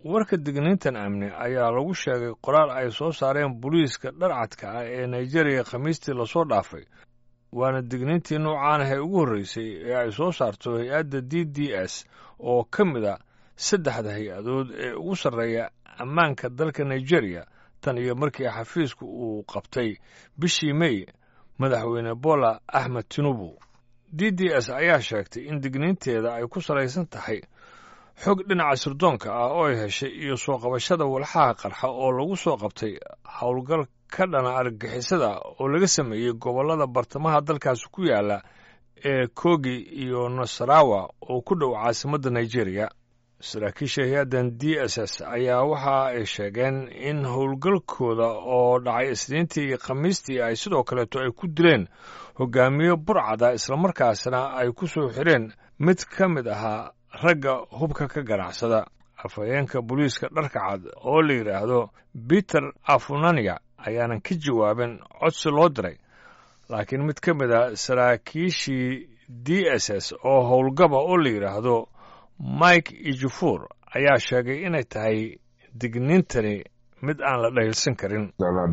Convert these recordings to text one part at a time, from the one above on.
warka digniintan amni ayaa lagu sheegay qoraal ay soo saareen booliiska dharcadka ah ee nigeriya khamiistii lasoo dhaafay waana digniintii noocaan ah ee ugu horreysay ee ay soo saarto hay-adda d d s oo ka mid a saddexda hay-adood ee ugu sarreeya ammaanka dalka nigeriya tan iyo markii xafiisku uu qabtay bishii mey madaxweyne bola axmed tinubu d d s ayaa sheegtay in digniinteeda ay ku salaysan tahay xog dhinaca sirdoonka ah oo ay heshay iyo soo qabashada walxaha qarxa oo lagu soo qabtay howlgal ka dhana argagixisada oo laga sameeyey gobollada bartamaha dalkaasi ku yaala ee kogi iyo nasarawa oo ku dhow caasimadda nigeriya saraakiisha hay-addan d s s ayaa waxa ay sheegeen in howlgalkooda oo dhacay isniintii iyo khamiistii ay sidoo kaleeto ay ku dileen hogaamiye burcada islamarkaasna ay ku soo xidheen mid ka mid ahaa ragga hubka ka ganacsada afhayeenka booliiska dharka cad oo la yidhaahdo peter afunania ayaanan ka jawaabin codsi loo diray laakiin mid ka mid a saraakiishii d s s oo howlgaba oo la yidhaahdo mike ijufuur ayaa sheegay inay tahay digniintani mid aan la dhayilsan karin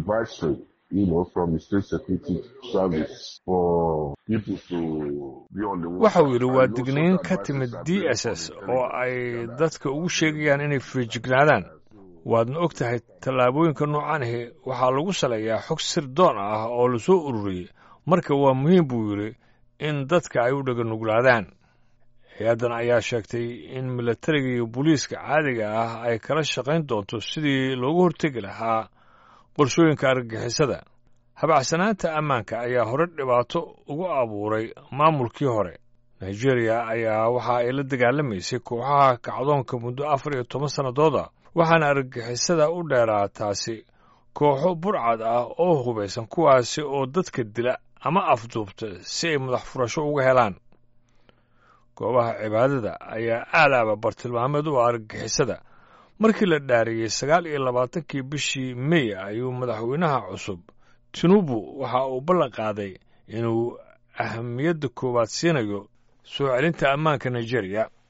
waxa uu yidhi waa digniin ka timid d s s oo ay dadka ugu sheegayaan inay feejignaadaan waadna og tahay tallaabooyinka noocaanahi waxaa lagu saleeyaa xog sir doon ah oo lasoo ururiyey marka waa muhiim buu yidhi in dadka ay u dhaganuglaadaan hay-addan ayaa sheegtay in milatariga iyo booliiska caadiga ah ay kala shaqayn doonto sidii loogu hortegi lahaa qorshooyinka argagixisada habacsanaanta ammaanka ayaa hore dhibaato ugu abuuray maamulkii hore nigeriya ayaa waxa ay la dagaalamaysay kooxaha kacdoonka muddo afar iyo toban sannadooda waxaana argagixisada u dheeraa taasi kooxo burcad ah oo hubaysan kuwaasi oo dadka dila ama afduubta si ay madax furasho uga helaan goobaha cibaadada ayaa aadaaba bartilmaameed u argagixisada markii la dhaariyey sagaal iyo labaatankii bishii mey ayuu madaxweynaha cusub tinubu waxa uu ballan qaaday inuu ahamiyadda koowaad siinayo soo celinta ammaanka nigeriya